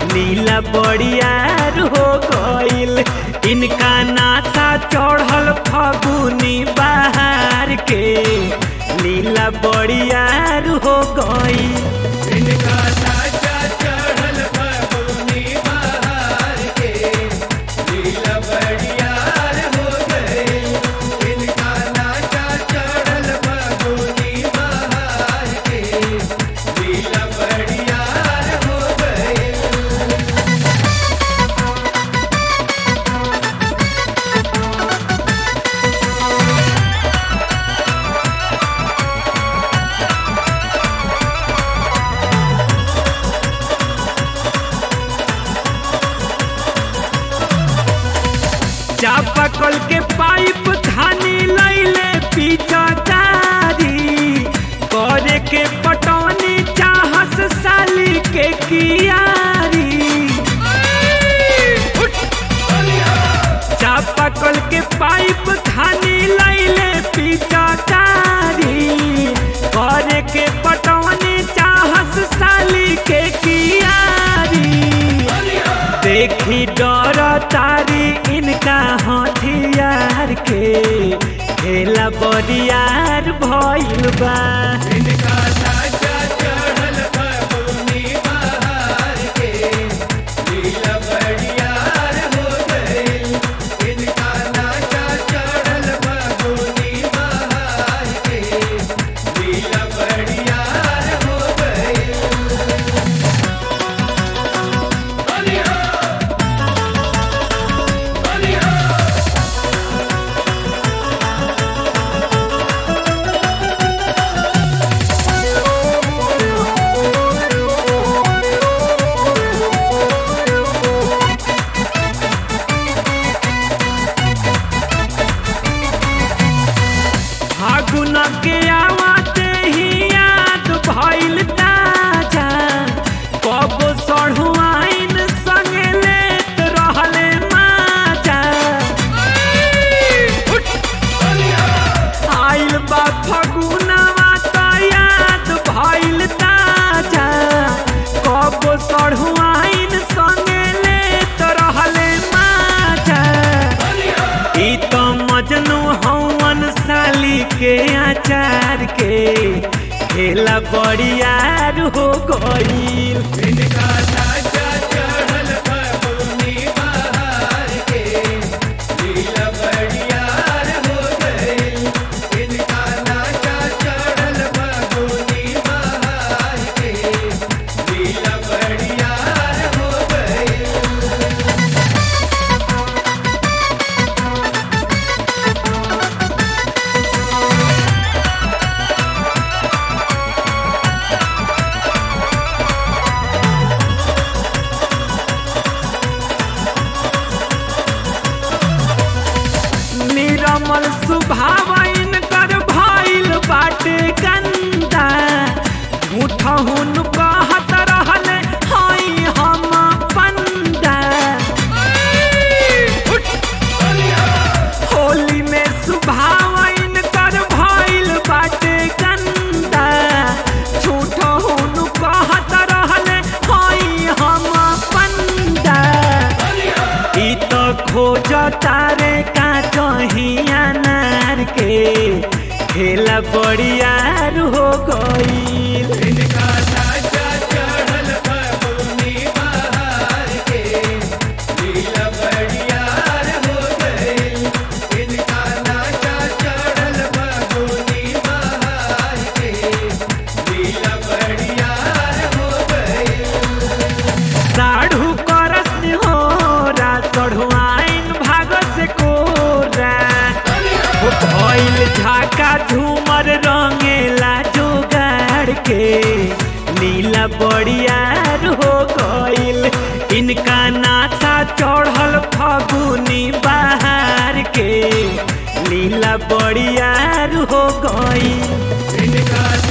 नीला बड़ियार हो गईल इनका नासा चढ़ल फगुनी बहार के नीला बड़ियार हो गईल इनका नाचा चढ़ल फगुनी बहार के लीला बड़ियार हो गए इनका नाचा चढ़ल फगुनी बहार के लीला बड़ियार हो गए चापाकल के पाइप खानी लैले पिचकारी करे के पटौनी चाहस साली के कियारी चापाकल के पाइप खानी लैले पिचकारी करे के पटौनी चाहस साली के कियारी देखी डर तारी इनका हथियार के खेला बरियार भइल बा इनका नाचा चढ़ल फगुनी बहार के लीला बड़ियार हो गए इनका नाचा चढ़ल फगुनी बहार के लीला बड़ियार हो गए बलिया बलिया फागुन के आवाते ही याद भइल ताजा कब सढ़ुआइन संगे लेत रहले माजा आइल बा फगुनवा त याद भइल ताजा कब सढ़ुआइन संगे लेत रहले माजा ई तो मजनू हवन साली के आचार के खेला बड़ियार हो गईल इनका नाचा चढ़ल फगुनी बहार के लीला बड़ियार हो गए इनका नाचा चढ़ल फगुनी बहार के लीला बड़ियार हो गए निरमल सुभावन कर भइल बाटे गंदा झूठहुन कहत रहले हई हम पंदा होली में सुभावन कर भइल बाटे गंदा झूठहुन कहत रहले हई हम पंदा ई तो खोज तारे का चहिया नार के खेला बड़ियार हो गईल इनका नाचा चढ़ल फगुनी बहार के लीला बड़ियार हो गए इनका नाचा चढ़ल फगुनी बहार के लीला बड़ियार हो गए साढ़ू करस होरा चढ़ुआइन भाग से कोरा हो भइल झाका झूमर रंगेला जोगाड़ के नीला बड़ियार हो गईल इनका नासा चढ़ल फगुनी बहार के नीला बड़ियार हो गईल इनका